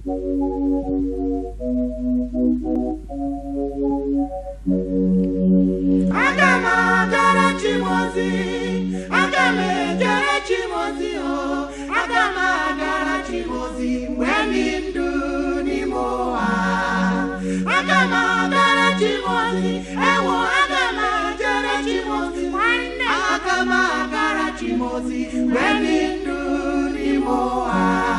aga m agara chimozi aga m ejere chimozi o aga m agara chimozi mgbe dị ndụ n'ime ụwa aga m agara chimozi ewo aga m ejere chimozi nwanne aga m agara chimozi mgbe dị ndụ n'ime ụwa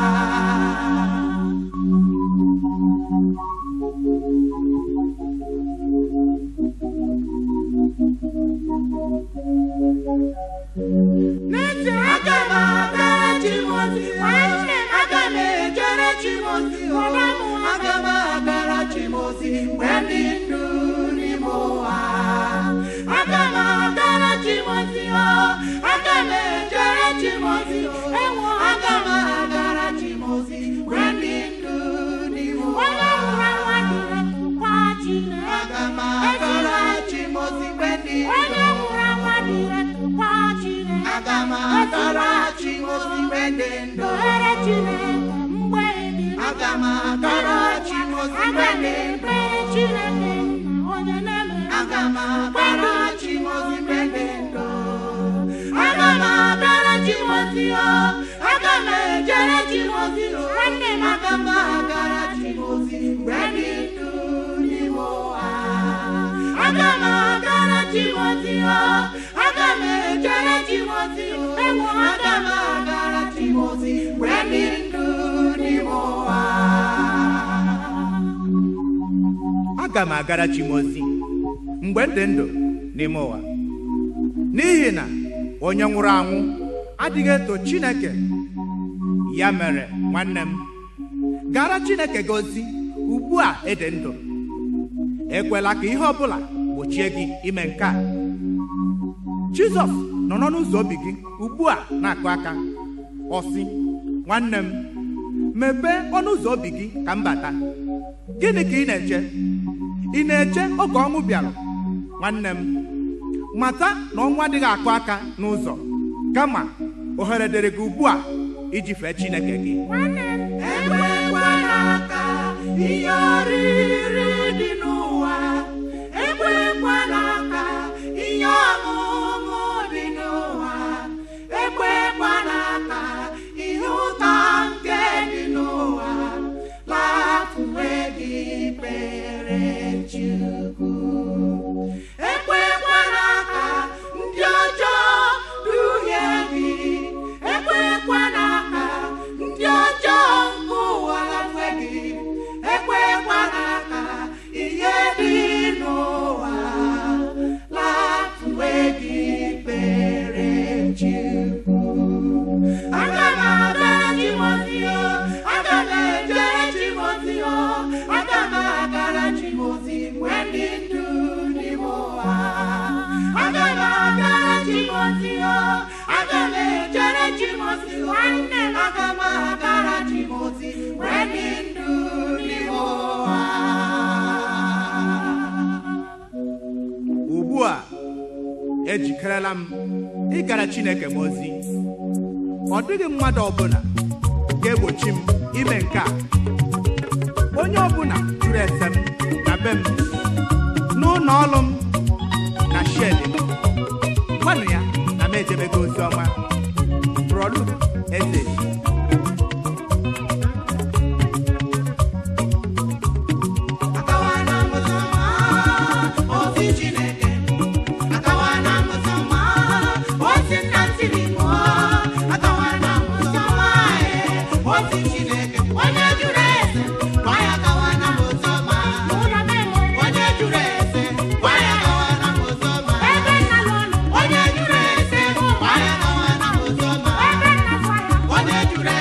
N'ezie, aga m agara Chimozi nwanne m aga m ejere Chimozi o aga m agara Chimozi mgbe dị ndụ n'ime ụwa aga m agara Chimozi o aga m ejere Chimozi o ewo aga m agara Chimozi mgbe dị ndụ n'ime ụwa aga m agara Chimozi mgbe dị ndụ aga m agara Chimozi mgbe dị ndụ aga m agara Chimozi mgbe dị ndụ aga m agara Chimozi mgbe dị ndụ aga m agara Chimozi o aga m ejere Chimozi o aga m agara Chimozi mgbe dị ndụ n'ime ụwa aga m agara Chimozi o aga m ejere Chimozi o aga m agara Chimozi mgbe dị ndụ n'ime ụwa aga m agara chimozi mgbe m dị ndụ n'ime ụwa n'ihi na onye nwụrụ anwụ adịghị eto chineke ya mere nwanne m gara chineke gị ozi ugbu a ịdị ndụ ekwela ka ihe ọbụla gbochie gị ime nke a jizọs nọ n'ụzọ obi gị ugbu a na-akụ aka ọ sị nwanne m mepee ọnụ ụzọ obi gị ka m bata gịnị ka ị na-eche ị na-eche oge ọnwụ bịara nwanne m mata na ọnwụ adịghị akụ aka n'ụzọ kama ohere dịrị gị ugbu a iji fee chineke gị ekwekwala ka ihe oriri dị n'ụwa ekwekwala ka ihe ọṅụṅụ dị n'ụwa ekwekwala ka ihe ụtọ nke dị n'ụwa lafuwe gị kpere Chukwu ekwekwala ka ndị ọjọọ duhie gị ekwekwala ka ndị ọjọọ nke ụwa lafe gị ekwekwala ka ihe dị n'ụwa lafuwe gị kpere Chukwu aga m agara Timoti o aga m ejere Timoti o aga m agara Timoti mgbe dị ndụ n'ime ụwa aga m agara Timoti o aga m ejere Timoti nwanne m aga m agara Timoti mgbe dị ndụ n'ime ụwa ugbu a ejikerela m ịgara chineke m ozi ọ dịghị mmadụ ọbụla ga-egbochi m ime nke a onye ọbụla jụrụ ese m na be m n'ụlọ ọrụ m na shedi m gwanụ ya na m ejebego ozi ọma brọlu eze Akawana mụzọma ozi Chineke Akawana mụzọma ozi nna tiri mụọ Akawana mụzọma ozi Chineke onye jụrụ eze gwa ya akawana mụzọma onye jụrụ eze gwa ya akawana mụzọma onye jụrụ eze gwa ya akawana mụzọma onye jụrụ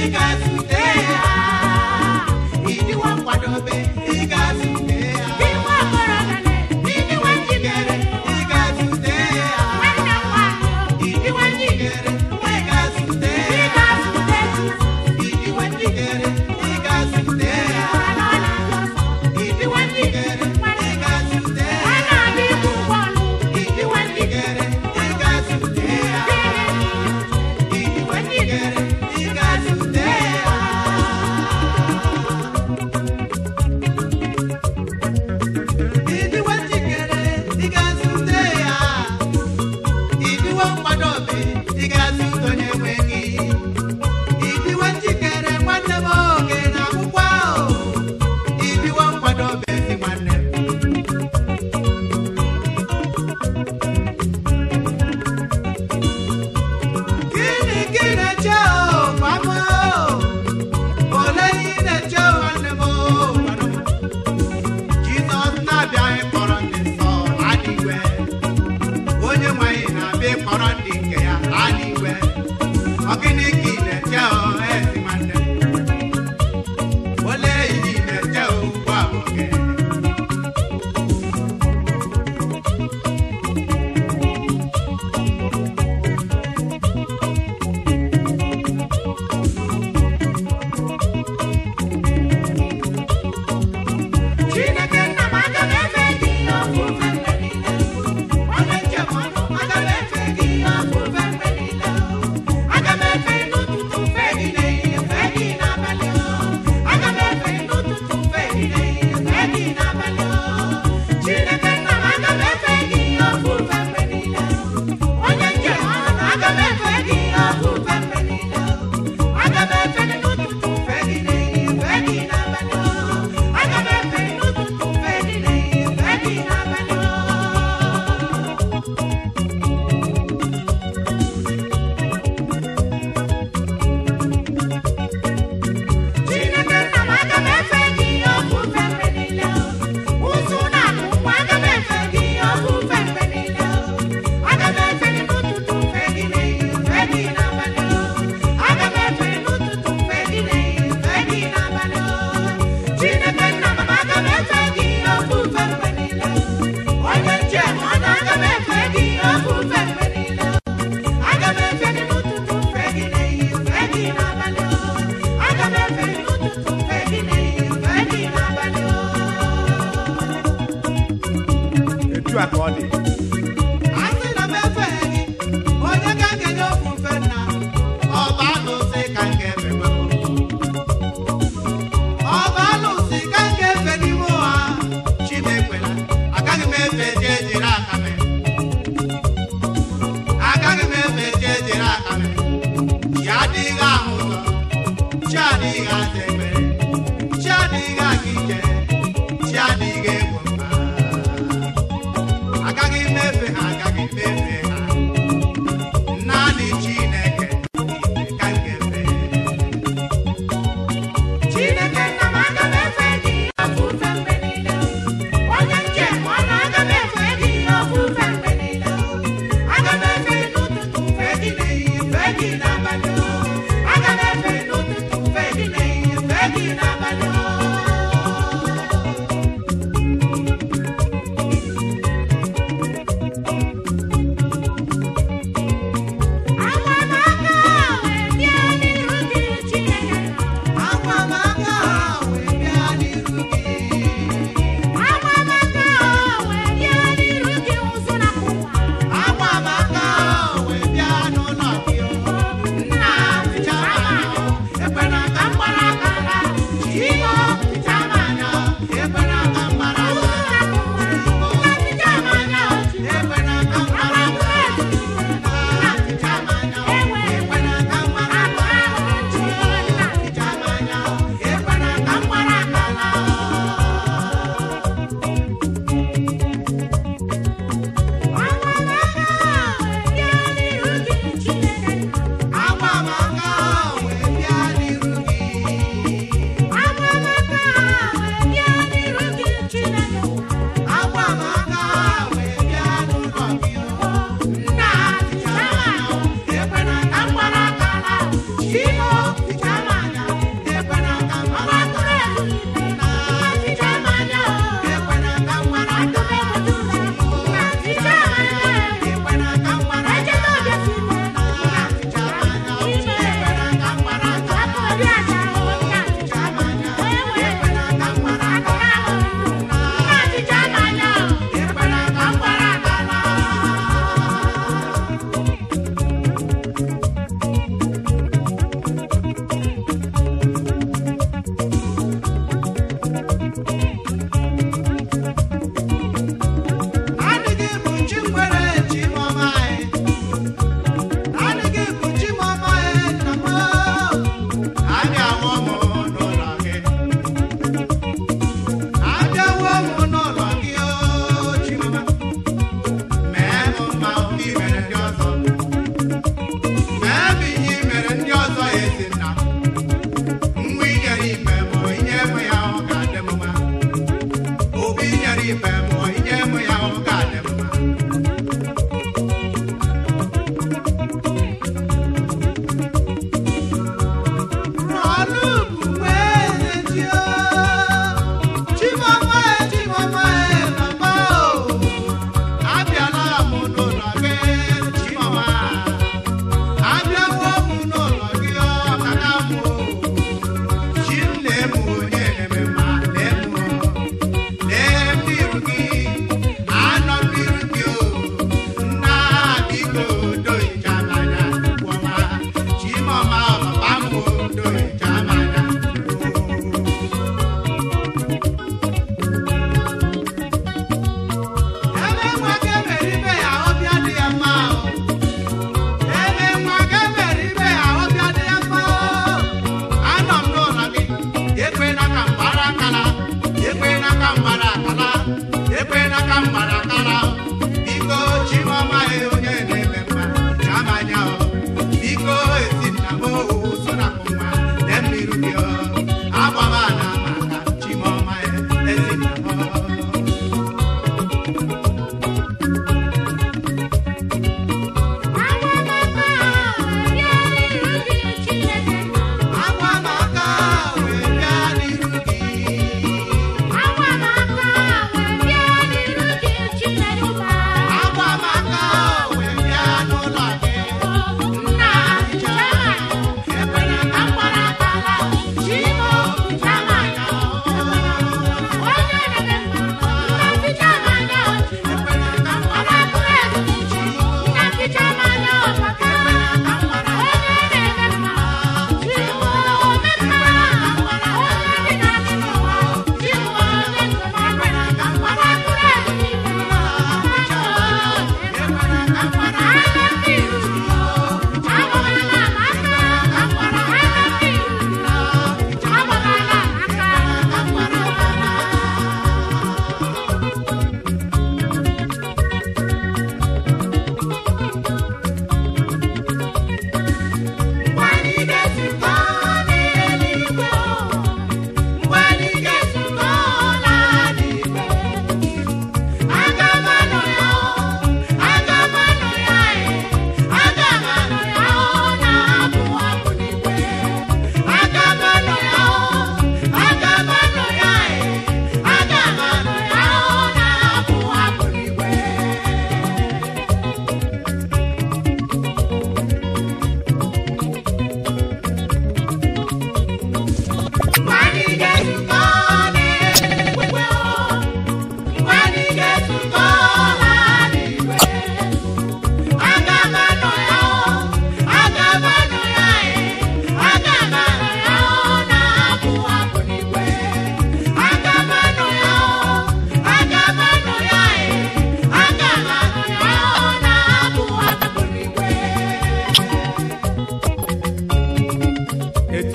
ga-azute ya ịdịwa nkwadobe ị ga-azute ya ịdịwa njikere ị ga-azute ya ịdịwa njikere ị ga-azute ya ịdịwa njikere ị ga-azute ya ịdịwa njikere ị ga-azute ya ịdịwa njikere ị ga-azute ya ịdịwa njikere ị ga-azute ya ịdịwa njikere ị ga-azute ya ịdịwa nkwadobe ị ga-azute onye nwe gị ịdịwa njikere nwanne m oge na akwụkwọ ahụ ịdịwa nkwadobe ezi nwanne m Gịnị ka ị na-eche o mama o olee ihe ị na-eche o nwanne m o gwanụ m. Jizọs na-abịa ịkpọrọ ndị nsọ adịgwe onye nwe anyị na-abịa ịkpọrọ ndị nke ya adịgwe ọ gịnị ka ị na-eche o ezi nwanne m olee ihe ị na-eche o ugbu a bụ oge Chineke nna m aga m efe gị ofufe mgbe niile onye njem ọnụ aga m efe gị ofufe mgbe niile aga m efe n'ụtụtụ fe gị n'ehihie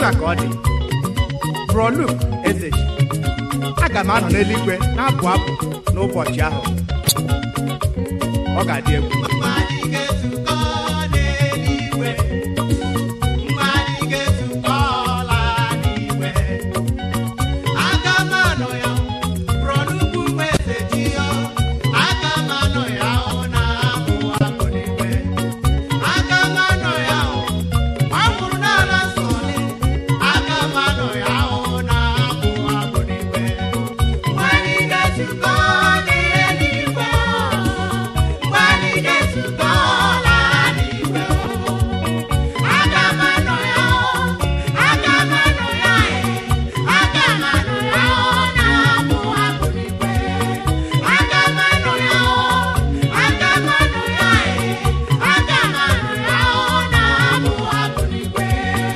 otu a ka ọ dị broluk ezeji aga m anọ n'eluigwe na-abụ abụ n'ụbọchị ahụ ọ ga-adị egwu Mgbe anyị ga-ezukọ n'eluigwe, mgbe anyị ga-ezukọ ọla n'igwe, aga m anọ ya, bụrụ nnukwu eze ji ya, aga m anọ ya hụ na abụ abụ n'igwe, aga m anọ ya hụ, ma ọ bụrụ n'ala nsọ dị, aga m anọ ya hụ na abụ abụ n'igwe. Mgbe anyị ga-ezukọ n'eluigwe, mgbe anyị ga-ezukọ ọla n'igwe, aga m anọ ya hụ, aga m anọ ya ee, aga m anọ ya hụ na abụ abụ n'igwe, aga m anọ ya hụ, aga m anọ ya ee, aga m anọ ya hụ na abụ abụ n'igwe.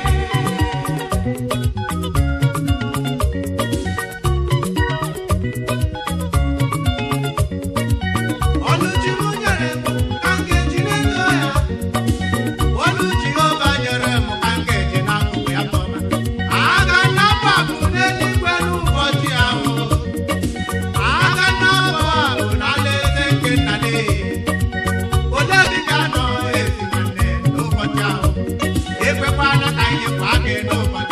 Ọnụ Jehova nyere m ka m ga-eji na-eto ya. Ọnụ Jehova nyere m ka m ga-eji na-akụ ya tọma. Aga m na-abụ abụ n'eluigwe n'ụbọchị ahụ. Aga m na-abụ abụ n'alaeze nke nna n'iyi. Onye dịka nọ ezi nwanne n'ụbọchị ahụ. Ekwekwana ka ihe kwa gị n'ụbọchị